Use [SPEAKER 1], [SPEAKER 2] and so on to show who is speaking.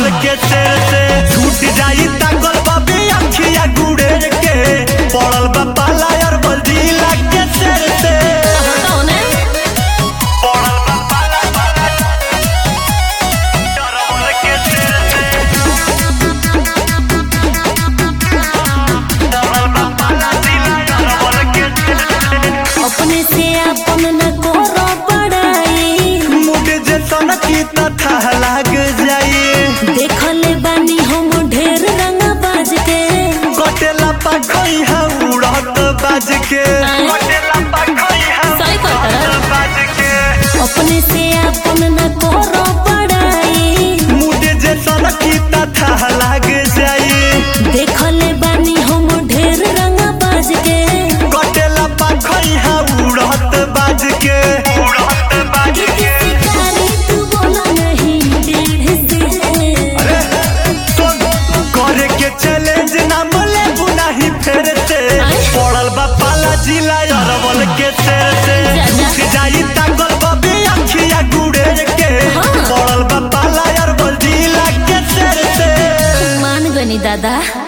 [SPEAKER 1] अरवल के शेर से छूट जाई ताकल बाबी अखिया गुड़े के पड़ल बा पाला अरवल जिला के शेर से
[SPEAKER 2] बताओ ने
[SPEAKER 1] पड़ल बा पाला पाला अरवल के शेर से पड़ल बा पाला जिला अरवल के शेर से
[SPEAKER 2] अपने से अपन न करो बड़ाई
[SPEAKER 1] मुझे जे सनकी तथा लाग जाई
[SPEAKER 2] देखले बानी हम ढेर रंग बाज के
[SPEAKER 1] कटेला पाखई हा उड़त बाज के
[SPEAKER 2] आय।
[SPEAKER 1] कटेला पाखई हा
[SPEAKER 2] सही कहता है।
[SPEAKER 1] उड़त बाज के
[SPEAKER 2] अपने से अपन न करो बड़ाई
[SPEAKER 1] मुझे जे सनकी तथा लाग जाई
[SPEAKER 2] देखले बानी हम ढेर रंग बाज के
[SPEAKER 1] कटेला पाखई हा उड़त बाज के उड़त बाज के
[SPEAKER 2] शिकारी तू बोला नहीं टेढ़ से
[SPEAKER 1] अरे सुन करे के चैलेंज ना मले बुनाही फेर से
[SPEAKER 2] आय।
[SPEAKER 1] पड़ल बा पाला जिला अरवल के शेर से
[SPEAKER 2] जा, जा।
[SPEAKER 1] उठ जाई तागल बबे अखिया गुड़े के
[SPEAKER 2] हाँ।
[SPEAKER 1] पड़ल बा पाला अरवल जिला के शेर से
[SPEAKER 2] मान गनी दादा